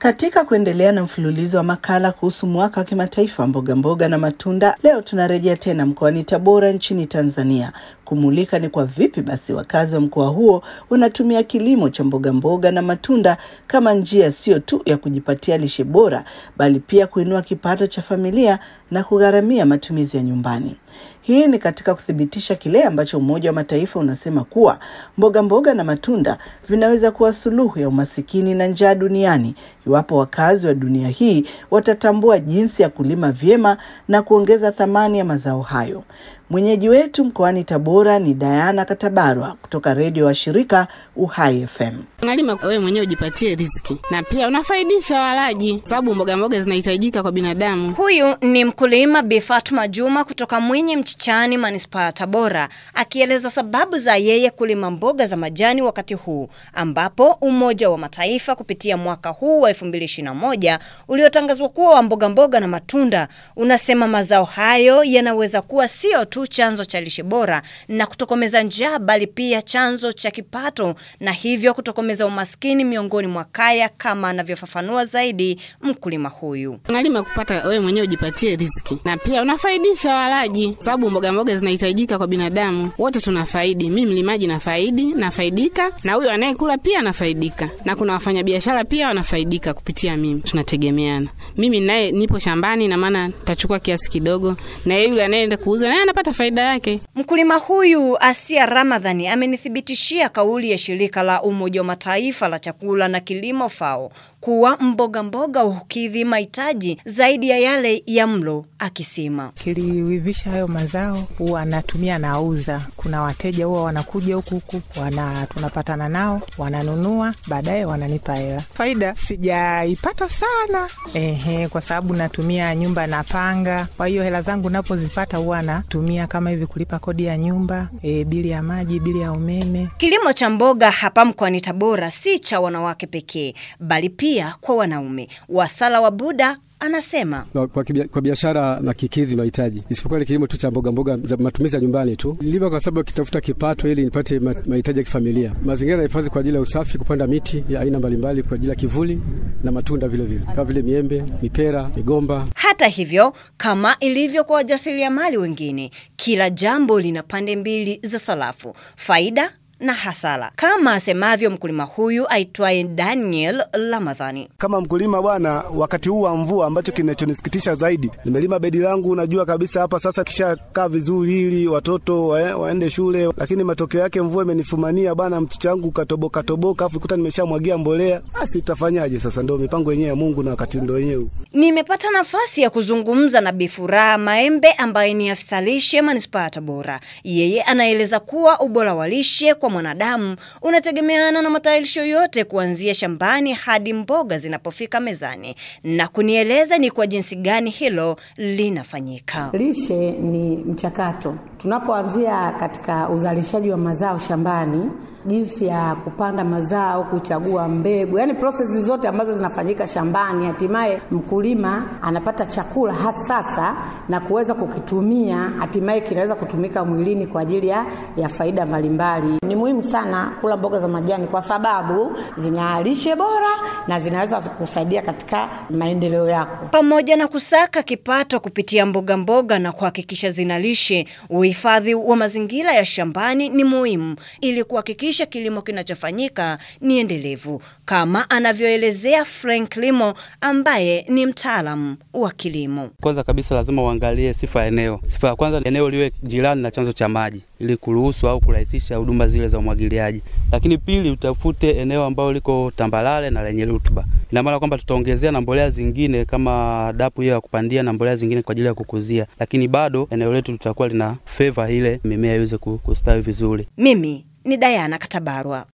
Katika kuendelea na mfululizo wa makala kuhusu mwaka wa kimataifa mboga mboga na matunda, leo tunarejea tena mkoani Tabora nchini Tanzania kumulika ni kwa vipi basi wakazi wa mkoa huo wanatumia kilimo cha mboga mboga na matunda kama njia sio tu ya kujipatia lishe bora, bali pia kuinua kipato cha familia na kugharamia matumizi ya nyumbani. Hii ni katika kuthibitisha kile ambacho Umoja wa Mataifa unasema kuwa mboga mboga na matunda vinaweza kuwa suluhu ya umasikini na njaa duniani iwapo wakazi wa dunia hii watatambua jinsi ya kulima vyema na kuongeza thamani ya mazao hayo. Mwenyeji wetu mkoani Tabora ni Diana Katabarwa kutoka redio wa shirika Uhai FM. Unalima wewe mwenyewe ujipatie riziki na pia unafaidisha walaji, sababu mboga mboga zinahitajika kwa binadamu. Huyu ni mkulima Bi Fatma Juma kutoka Mwinyi Mchichani, manispaa ya Tabora, akieleza sababu za yeye kulima mboga za majani wakati huu ambapo Umoja wa Mataifa kupitia mwaka huu wa 2021 uliotangazwa kuwa wa mboga mboga na matunda unasema mazao hayo yanaweza kuwa sio tu chanzo cha lishe bora na kutokomeza njaa, bali pia chanzo cha kipato na hivyo kutokomeza umaskini miongoni mwa kaya, kama anavyofafanua zaidi mkulima huyu. Unalima kupata wewe mwenyewe ujipatie riziki na pia unafaidisha walaji, sababu mboga mboga zinahitajika kwa binadamu. Wote tunafaidi, mimi mlimaji nafaidi, nafaidika na huyo anayekula pia anafaidika, na kuna wafanyabiashara pia wanafaidika kupitia mimi, tunategemeana. Mimi naye nipo shambani, na maana tachukua kiasi kidogo, na yeye yule anayeenda kuuza naye anapata faida yake. Mkulima huyu Asia Ramadhani amenithibitishia kauli ya shirika la Umoja wa Mataifa la chakula na kilimo FAO kuwa mboga mboga hukidhi mahitaji zaidi ya yale ya mlo, akisema kiliwivisha hayo mazao huwa anatumia nauza. Kuna wateja huwa wanakuja huku huku wana tunapatana nao wananunua, baadaye wananipa hela. Faida sijaipata sana ehe, kwa sababu natumia nyumba napanga. Kwa hiyo hela zangu napozipata huwa natumia kama hivi kulipa kodi ya nyumba e, bili ya maji, bili ya umeme. Kilimo cha mboga hapa mkoani Tabora si cha wanawake pekee, bali pia kwa wanaume. Wasala wa Buda anasema kwa, kwa, kibia, kwa biashara na kikidhi mahitaji, isipokuwa ni kilimo tu cha mboga mboga za matumizi ya nyumbani tu. Nilima kwa sababu kitafuta kipato ili nipate mahitaji ya kifamilia. Mazingira na hifadhi kwa ajili ya usafi, kupanda miti ya aina mbalimbali kwa ajili ya kivuli na matunda vile vile kama vile miembe, mipera, migomba. Hata hivyo, kama ilivyo kwa wajasiriamali wengine, kila jambo lina pande mbili za sarafu, faida na hasara, kama asemavyo mkulima huyu aitwaye Daniel Ramadhani. Kama mkulima bwana, wakati huu wa mvua, ambacho kinachonisikitisha zaidi, nimelima bedi langu, najua kabisa hapa sasa kishakaa vizuri ili watoto wa, waende shule, lakini matokeo yake mvua imenifumania bwana, mchicha wangu katoboka toboka, afu kuta nimeshamwagia mbolea. Basi tutafanyaje sasa? Ndio mipango yenyewe ya Mungu na wakati ndio wenyewe. Nimepata nafasi ya kuzungumza na Bifuraha Maembe ambaye ni afisa lishe manispaa ya Tabora. Yeye anaeleza kuwa ubora wa lishe kwa mwanadamu unategemeana na matayarisho yote kuanzia shambani hadi mboga zinapofika mezani, na kunieleza ni kwa jinsi gani hilo linafanyika. Lishe ni mchakato. Tunapoanzia katika uzalishaji wa mazao shambani, jinsi ya kupanda mazao, kuchagua mbegu, yani prosesi zote ambazo zinafanyika shambani, hatimaye mkulima anapata chakula hasasa na kuweza kukitumia, hatimaye kinaweza kutumika mwilini kwa ajili ya, ya faida mbalimbali. Ni muhimu sana kula mboga za majani kwa sababu zina lishe bora na zinaweza kusaidia katika maendeleo yako. Pamoja na kusaka kipato kupitia mboga mboga na kuhakikisha zina lishe, uhifadhi wa mazingira ya shambani ni muhimu ili kuhakikisha kilimo kinachofanyika ni endelevu, kama anavyoelezea Frank Limo ambaye ni mtaalamu wa kilimo. Kwanza kabisa lazima uangalie sifa ya eneo. Sifa ya kwanza, eneo liwe jirani na chanzo cha maji ili kuruhusu au kurahisisha huduma zile za umwagiliaji. Lakini pili, utafute eneo ambalo liko tambalale na lenye rutuba. Ina maana kwamba tutaongezea na mbolea zingine kama dapu hiyo ya kupandia na mbolea zingine kwa ajili ya kukuzia, lakini bado eneo letu litakuwa lina favor ile mimea iweze kustawi vizuri. Mimi ni Diana Katabarwa.